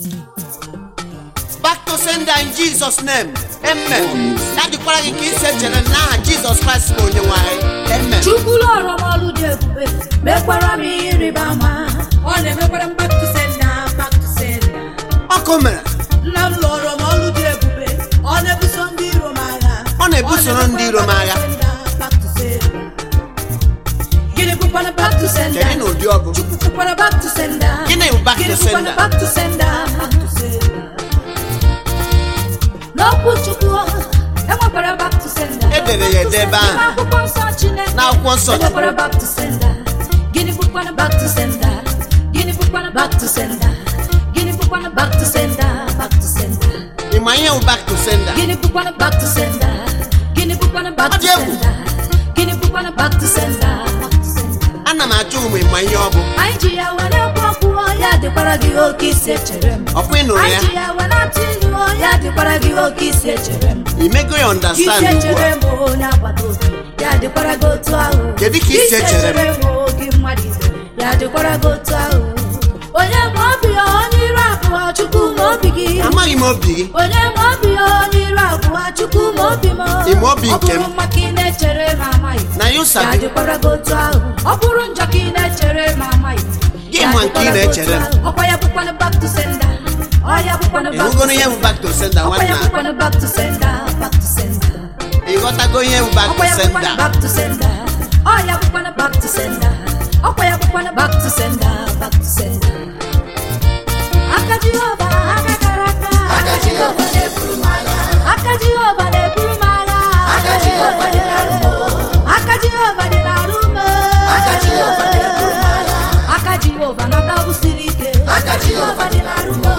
back to sender in jesus name amen ya dịkwara gị ka isi echere n'aha jizọs kraịst bụ onye nwanyị amen chukwu lụọrọ m ọrụ dị ebube mekwara m ihe ịrịba ama ọ na-emekwara m back to sender back to sender ọkụ mere nna m lụọrọ m ọrụ dị ebube ọ na-ebuso ndị iro m agha Ọ na-ebusoro ndị iro m agha. Back to sender. gịnị bụkwana back to sender kedu na ụdị ọgụ chukwu bụkwana back to sender Gịnị bụ back to Gịnị bụkwana sender? back to sender back to sender n'okwu chukwu enwekwara back to sender Edere ya ede ebe ahụ. n'akwụkwọ nsọ chineke N'akwụkwọ nsọ Chineke. enwekwara back to sender gịnị bụkwana back to sender gịnị bụkwana back to sender gịnị bụkwana back to sender back to sender ị ma ihe bụ back to sender gịnị bụkwana back to sender gịnị bụkwana back Ọ to dị egwu. sender gịnị bụkwana back to sender back to sender ana m achọ ụmụ ịma ihe ọ bụ anyị ji ya were ekwu okwu ya dịkwara gị oke isi echere m ọkwa ị nụrụ anyị ya ji ya were atụ ilu ya dịkwara gị oke isi echere m imego ya isi understand ugbu echere a m onye agbata obi ya dịkwara gị otu ahụ Kedu ka isi echere m? m oge mmadụ ibe ya dịkwara gị otu ahụ onye ma obi ya onye iru abụọ chukwu ma obi gị amaghị m obi gị onye ma obi ya onye iru abụọ chukwu ma obi m Ị ma obi nke m? ọ bụrụ maka ị na-echere ma amaghị na ya ya ụsabi dịkwara gị otu ahụ ọ bụrụ njọ ka ị na-echere ma amaghị Gị ya ma nke ị dịkwara gị na-echere otu ahụ. ọkwa ya bụkwana back to sender ọ ya bụkwana back to ịhụgoro ihe bụ back to sender ọkwa ya nwanna bụkwana back to sender back to sender ịghọtago ihe bụ back ọkwa to ya bụkwana sender back to sender ọ ya bụkwana back to sender ọkwa ya bụkwana back to sender back to sender aka jehova aka kara aka aka jehova na-eburu m agha aka jehova na-eburu m agha aka jehova dị n'arụ m aka jehova dị n'arụ m aka jehova na-eburu m agha aka jehova nata bụsiri ike aka jehova dị n'arụ m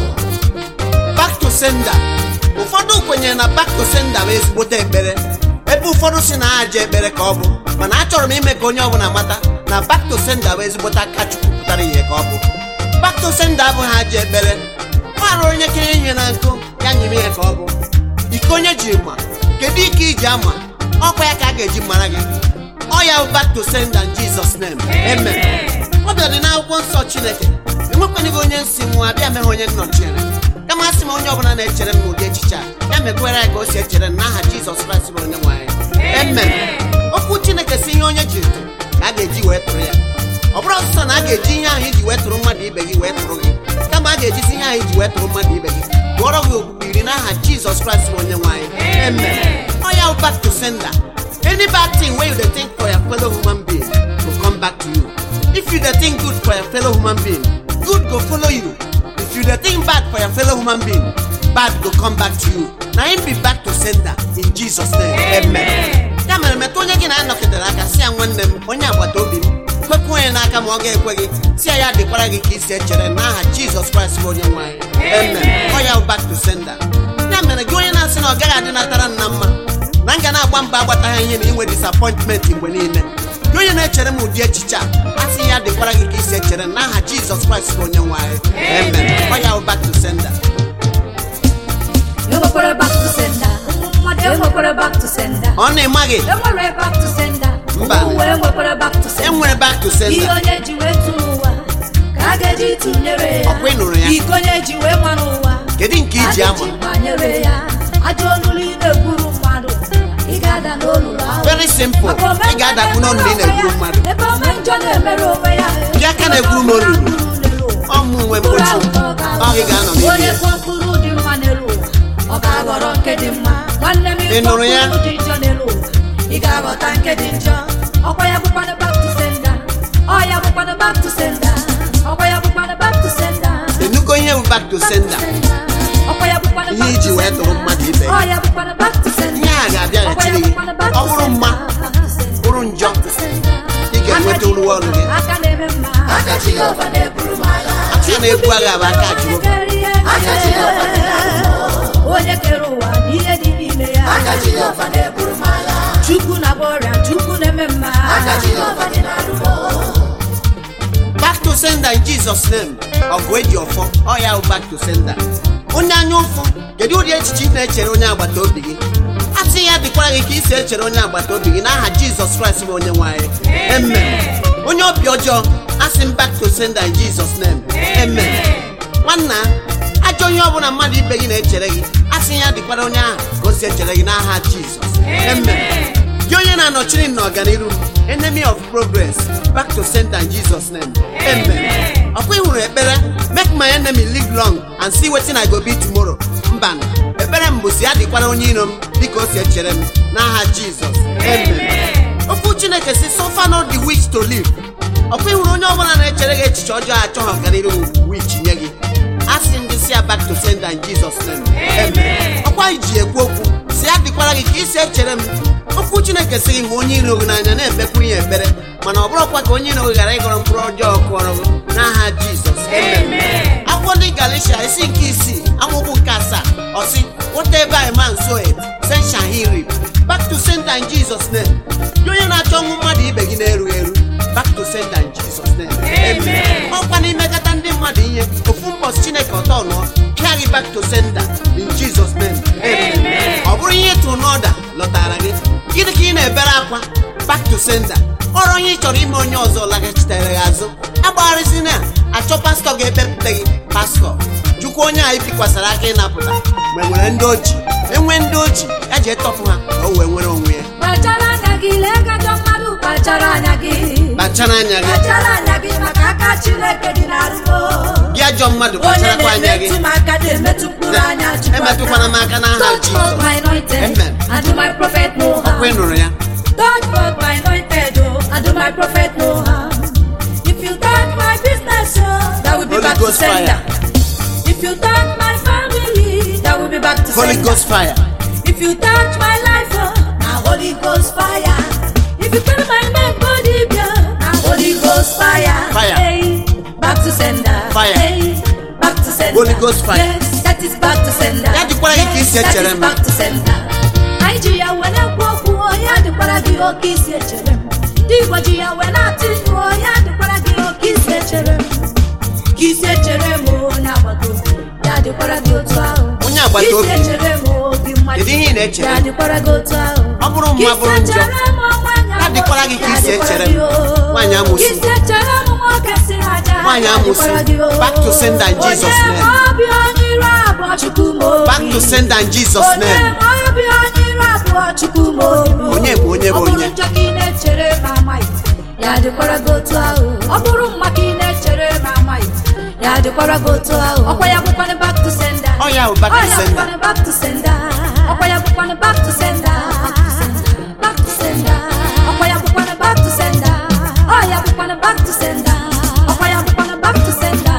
back to sender ụfọdụ kwenyere na back to sender bụ ezigbote ekpere ebe ụfọdụ si na ha je ekpere ka ọ bụ mana achọrọ m ime ka onye ọbụla mata na back to sender bụ ezigbote aka chukwu pụtara ihe ka ọ bụ back to sender abụghị ha je ekpere mara onye kenye ihe na nkụ ya nyere ihe ka ọ bụ iko onye ji ma kedu ike iji ama ọkwa ya ka a ga-eji mara gị ọ ya bụ back to sender in Jesus name amen ọ bịara dị n'akwụkwọ nsọ chineke enwekwanịghị onye nsị nwa abịa meghe onye nnọchiere kama asị m onye ọbụla na-echere m n'ụdị echiche a ya mekwere ya ka o si echere m n'aha jizọs kraịst bụ onye nwe anyị amen okwu chineke si ihe onye jiri tụrụ ka a ga-eji wee tụrụ ya ọ bụrụ ọsụsọ na a ga-eji ihe ahụ iji wee tụrụ mmadụ ibe gị wee tụrụ gị kama a ga-ejizi ihe ahụ iji wee tụrụ mmadụ ibe gị tụọrọ gị okpukpe iri n'aha jizọs kraịst bụ onye nwe anyị amen ọ ya bụ back to sender any bad thing wey you dey think for your fellow human being go come back to you if you dey think good for your fellow human being good go follow you if you dey think bad for your fellow human being bad go come back to you na him be back to sender in jesus name amen ya mere metụ onye gị na-anọketere aka si ya nwanne m onye agbata obi m kwekwa onye n'aka ma ọ ga-ekwe gị si ya ya dịkwara gị ka isi echere n'aha jizọs kraịst bụ onye nwe anyị amen ọ ya bụ back to sender ya mere gị onye na-asị na ọ gaghị adị natara nna mma na m ga na-agba mba agbataghị ihe na inwe disappointment mgbe niile gị onye na-echere m ụdị echiche a asị ya dịkwara gị ka isi echere n'aha jizọs kraịst bụ onye nwe anyị amen ọ ya bụ back to sender enwekwara back to sender mmadụ enwekwara back to sender ọ na-ịmaghị enwere back to sender Mba. ụwa enwekwara back to sender enwere back to ihe sender onye ji wee tụrụ ụwa ka a ga-eji tụnyere ya Ọkwa ị nụrụ ya? iko onye ji wee mara ụwa kedu nke iji a ama ga-eji banyere ya ajọ olulu ị na-egburu mmadụ ị ga-ada n'olulu ahụ very simple Maka ome ị ga-adakwu n'ọnụ na ị na-egburu mmadụ ebe ome njọ na-emere onwe ya Gị aka na-egburu m olulu. ọmụ nwe mgbochi ọ gị ga-anọ n'ime onye ya kụọ mkpụrụ dị mma n'elu ụwa ọ ga-aghọrọ nke dị mma nwanne m Ị ịkpọ nụrụ ya? mkpụrụ dị njọ n'elu ụwa ị ga-aghọta nke dị njọ ọkwa ya bụkwana back to sender ọ ya bụkwana back to sender ọkwa ya bụkwana back to sender enugo ihe bụ back to sender ọkwa ya bụkwana Ihe back to iji wee sender. tụrụ mmadụ ibe ya. ọ ya bụkwana back to sender Ihe a ga-abịa Ọkwa ya ghachiri gị. bụkwana back Ọ to bụrụ mma, sender. Back to sender. bụrụ njọ Back to sender. ị ga-enweta uru ọrụ gị aka na-eme mma aka Jehova na-eburu m agha aka na-ebu agha bụ aka Jehova Aka Jehova dị n'arụ m. onye kere ụwa na ihe dị n'ime ya aka Jehova na-eburu m agha chukwu na-agba ọrịa chukwu na-eme mma aka Jehova dị n'arụ m. back to sender in jesus name ọgụ eji ọfọ ọ ya bụ back to sender onye anya ụfụ kedu ụdị echiche ị na-echere onye agbata obi gị asị ya dịkwara gị ka isi echere onye agbata obi gị n'aha jizọs kraịst bụ onye nwanyị amen onye obi ọjọọ asị m back to sender in jesus name amen nwanna ajọ ihe ọbụla mmadụ ibe gị na-echere gị asị ya dịkwara onye ahụ ka o si echere gị n'aha jizọs amen gị onye na-anọchiri m n'ọganiru m enemy of progress back to center in jesus name amen ọkwa ịhụrụ ekpere make my enemy live long and see wetin i go be tomorrow mba ekpere m bụ si ya dịkwara onye iro m dịka o si echere m n'aha jizọs amen okwu chineke si suffer not the witch to live ọkwa ịhụrụ onye ọbụla na-echere gị echiche ọjọọ achọghị ọganiru wich nye gị asị m gị si ya back to sender in jesus name amen ọkwa iji ekwu okwu si ya dịkwara gị ka isi echere m okwu chineke si gị hụ onye iro gị n'anya na-ekpekwuru ya ekpere mana ọ bụrụkwa ka onye iro gị ghara ịgọrọ mkpụrụ ọjọọ kụọrọ gị n'aha jizọs amen akwụkwọ ndị galicia isi nke isii amaokwu nke asaa ọsị whatever a man soweth sen shall he reap back to sender in jesus name gị onye na-achọ ọnwụ mmadụ ibe gị na-erughị eru back to sender in jesus name amen ọkwa n'imekọta ndị mmadụ ihe ofu mbọchị chineke ọtọ nụọ pịa gị back to sender in jesus name amen ọ bụrụ ihe ịtụ n'ọda lọtara gị gịnị ka ị na-ebere akwa back to sender ọrụ onye ị chọrọ ime onye ọzọ laghachitere gị azụ agbagharịzina achọ pastọ ga-ekpepụta gị pastọ chukwu onye a ibikwasara aka ịnapụta mgbe nwere ndị oji enwe ndị oji ya ji etọpụ ha ka o wee nwere onwe ya kpachara anya gị lee ka ajọ mmadụ kpachara anya gị kpachara anya gị kpachara anya gị maka aka chineke dị n'arụgo gị ajọ mmadụ onye kpacharakwa anya gị na-emetụ m aka na-emetụ mkpụrụ anya Chukwu aka. emetụkwana m aka n'aha Touch not Jizọs my anointed Amen. and do my prophet no ọkwa ị harm. nụrụ ya Touch not my anointed oh, and do my prophet no harm. If you touch my business, oh, that will be Holy back Ghost to sender. If you touch my family, that will be back to Holy sender. Ghost fire If you touch my life, oh, now Holy Ghost fire. If you touch my neck, body, yeah, now Holy Ghost fire. Fire. Hey, back to sender. Fire. Hey, back to sender. Holy Ghost fire. Yes, that is back to sender. Ya dịkwara gị ka isi Yes, that echere is m. back to sender. Anyị ji ya wee na-ekwu okwu, oh, ya dịkwara gị oke isi echere m. Ndị Igbo ji ya wee na-atụ ilu, oh, ya dịkwara gị oke isi echere m. Ka isi echere m, oh, onye agbata obi, ya dịkwara gị otu ahụ. Onye agbata Ka obi. isi echere m, oh, gị mmadụ Kedu ihe ị na-echere? ya dịkwara gị otu ahụ. Ọ bụrụ mma bụrụ njọ, Ka isi echere m, nwaanyị ya dịkwara gị ka isi ya echere dịkwara m. gị, oh. Nwaanyị amụsụ. Ka isi echere m, nwoke si aja, Nwaanyị ya amụsụ. dịkwara gị, oh. Back to sender in Jesus' Onye name. ma obi onye iro abụọ Chukwu ma obi. back to sender in jesus Onye name ma obi onye iro abụọ Chukwu ma obi. Onye bụ onye bụ Ọ bụrụ onye? njọ ka ị na-echere ma amaghị, ya dịkwara gị otu ahụ. Ọ bụrụ mma ka ị na-echere ma amaghị, ya dịkwara gị otu ahụ. Ọkwa ya bụkwanụ back to sender. Ọ ya bụ back to Ọ ya sender. bụkwanụ back to sender. Ọkwa ya bụkwanụ back to sender. Back to sender. Ọkwa ya bụkwanụ back to sender. Ọ ya bụkwanụ back to sender. Ọkwa ya bụkwanụ back to sender.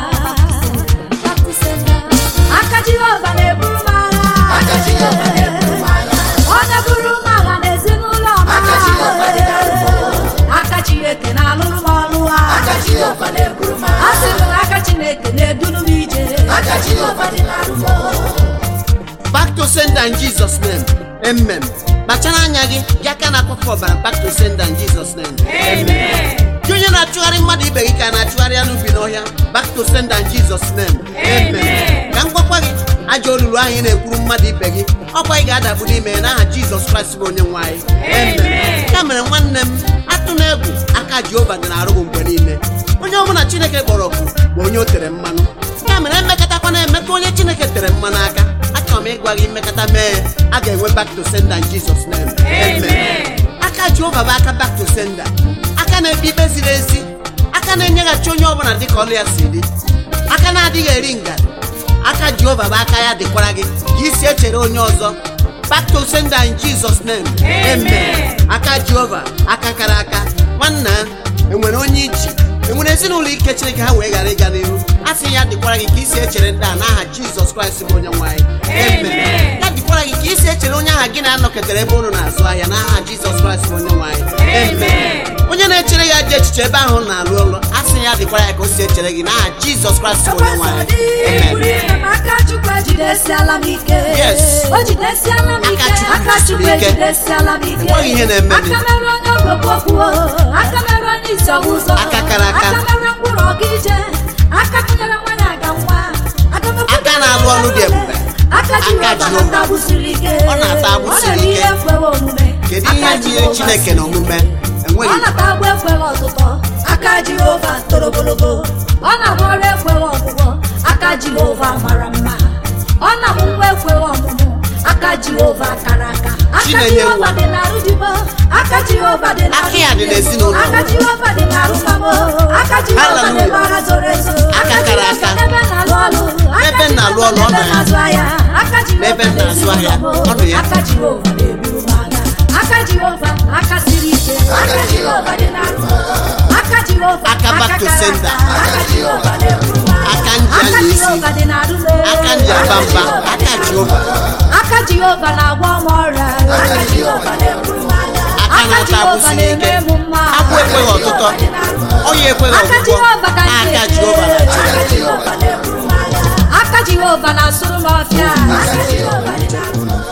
Back to sender. Aka Jehova na-eburu m agha. Aka Jehova na-eburu m agha. Ọ na-eburu m agha n'ezinụlọ m. Aka Jehova dị n'arụmọ. Aka Chineke na-alụrụ m ọrụ a. Aka Jehova na-eburu m agha. Asị m na aka Chineke na-eduru m ije. Aka Jehova dị n'arụmọ. back to sender in jesus name amen kpachara anya gị gị aka na-akpọkọ ọbara back to sender in jesus name amen gị onye na-achụgharị mmadụ ibe gị ka a na-achụgharị anụ bi n'ọhịa back to sender in jesus name amen ka m gwakwa gị ajọ olulu ahụ ị na-ekwuru mmadụ ibe gị ọkwa ị ga-adagbu n'ime ya n'aha jizọs kraịst bụ onye nwe anyị amen ya mere nwanne m atụ na egwu aka jehova dị na-arụ gị mgbe niile onye ọbụla chineke kpọrọ oku bụ onye o tere mmanụ ya mere emekọtakwana emetụ onye chineke tere mmanụ aka achọrọ m ịgwa gị mmekọta mee a ga-enwe back to sender in jesus name amen aka jehova bụ aka back to sender aka na-ekpe ikpe ziri ezi aka na-enyeghachi onye ọbụla dịka ọlụ ya si dị aka na-adịghị eri ngarị aka jehova bụ aka ya dịkwara gị ka isi echere onye ọzọ back to sender in jesus name amen aka jehova aka kara aka nwanna enwere onye iji enwere ezinụlọ ike chineke ha wee ghara ịga n'ihu a sị ya dịkwara gị ka isi echere ndị a n'aha jizọs kraịst bụ onye nwanyị amen ya dịkwara gị ka isi echere onye aha gị na-anọketere ebe unu na-azụ ahịa n'aha jizọs kraịst bụ onye nwanyị amen onye na-echere ya dị echiche ebe ahụ na-alụ ọlụ a sị ya dịkwara ya ka o si echere gị n'aha jizọs kraịst bụ onye nwanyị amen aka chukwu ejidesiala m ike Yes. o jidesiala m ike Aka Chukwu aka chukwu jidesiri ike. ejidesiala m ike Enweghị ihe na-eme aka gị. mere onye ogbogbo okwu aka mere onye isi ọwụzọ Aka kara aka. aka mere mkpụrụ ọga ije aka kụnyere nwanyị aga nwa aka mekwara Aka na-alụ ọrụ dị ebube. aka jehova Jehova. na-ata agbụ siri ike Ọ na-ata agbụ Ọ siri na-eme ike. ihe ekweghị omume kedu Aka ihe nyere Jehova chineke na omume enweghị ọ na-ata agbụ ekweghị ọtụtụ aka jehova toro ogologo ọ na-agba ọrụ ekweghị ọgwụgwọ aka jehova mara mma aka jehova kara aka aka Chinenye jehova nwa. dị n'arụ dibo aka jehova dị n'arụ Aka ya dị n'ezinụlọ. aka jehova dị n'arụ mamo aka jehova dị Hallelujah. n'agha zoro ezo Aka kara aka. ebe na-alụ ọlụ N'ebe m na-alụ ọlụ, ọ nọ ebe ya. na-azụ ahịa aka jehova N'ebe m na-azụ ahịa, n'ezinụlọ m. ọ nọ ya. aka jehova na-eburu m agha aka jehova aka siri ike aka jehova dị n'arụ aka jehova Aka back to kara sender. aka aka jehova na-eburu m agha aka nji aka anya isi jehova dị n'arụ m. aka nji aba mba aka jehova aka jehova na-agwọ m ọrịa aka jehova na-eburu m agha aka aka na-ata jehova abụsị na-eme n'ike m mma akwụ ekweghị ọtụtọ ọya ekweghị aka ọgwụgwọ jehova ka m aka na-eche. jehova na-achị aka jehova na-eburu m agha aka jehova na-asụrụ m ọfịa aka jehova dị n'arụ m.